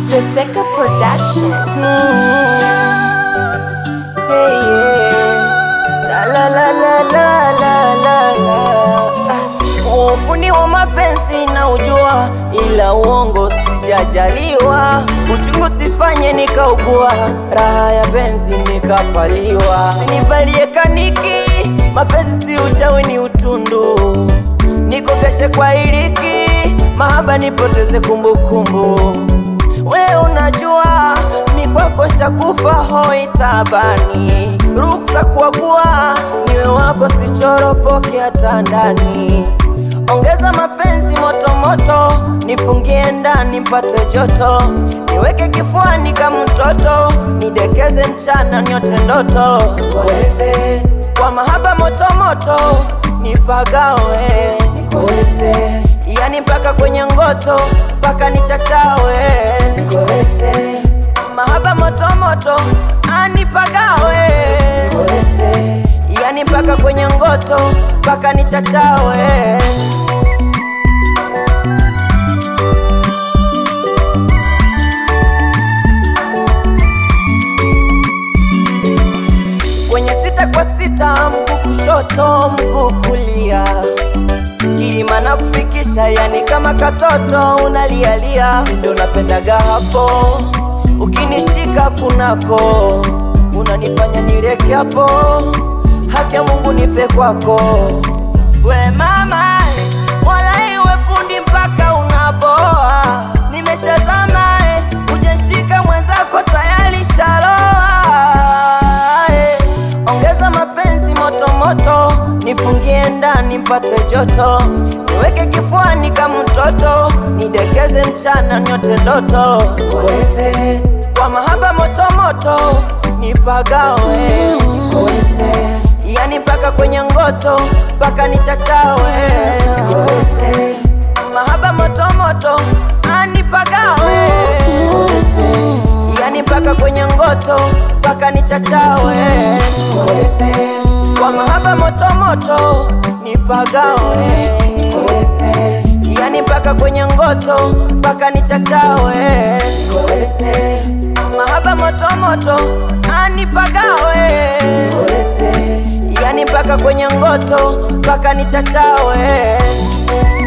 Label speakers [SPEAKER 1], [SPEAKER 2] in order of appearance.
[SPEAKER 1] Swaseka Production.
[SPEAKER 2] Hey, yeah. La, la, la, la, la, la, la, la. Ah, Ufundi wa mapenzi na ujua, ila uongo sijajaliwa. Uchungu sifanye nikaugua, raha ya penzi nikapaliwa. Sinivalie kaniki, mapenzi si uchawi, ni utundu. Nikogeshe kwa iliki, mahaba nipoteze kumbukumbu. We unajua mi kwako shakufa hoi tabani, ruksa kuagua niwe wako sichoropoke hata ndani. Ongeza mapenzi moto moto, nifungie ndani mpate joto, niweke kifuani kama mtoto, nidekeze mchana nyote ndoto, koleze kwa mahaba moto moto, nipagawe koleze yani mpaka kwenye ngoto mpaka nichachawe koleze mahaba moto moto anipagawe koleze yani mpaka kwenye ngoto mpaka nichachawe kwenye sita kwa sita, mguu kushoto, mguu kulia, kilima na kufikisha, yani kama katoto unalialia, ndo napendaga hapo ukinishika kunako, unanifanya nireke hapo, haki ya Mungu nife kwako, we mama, wala iwe fundi mpaka unaboa, nimeshazama eh, ujenshika mwenzako tayari shaloa eh. Ongeza mapenzi moto moto, nifungie ndani mpate joto, niweke kifuani kama mtoto, nidekeze mchana nyote ndoto, koleze kwa mahaba moto moto, nipagawe koleze yani mpaka kwenye ngoto mpaka nichachawe koleze mahaba moto moto anipagawe yani mpaka kwenye ngoto mpaka nichachawe koleze kwa mahaba moto moto nipagawe koleze yani mpaka kwenye ngoto mpaka nichachawe koleze mahaba moto moto anipagawe koleze yani mpaka kwenye ngoto mpaka nichachawe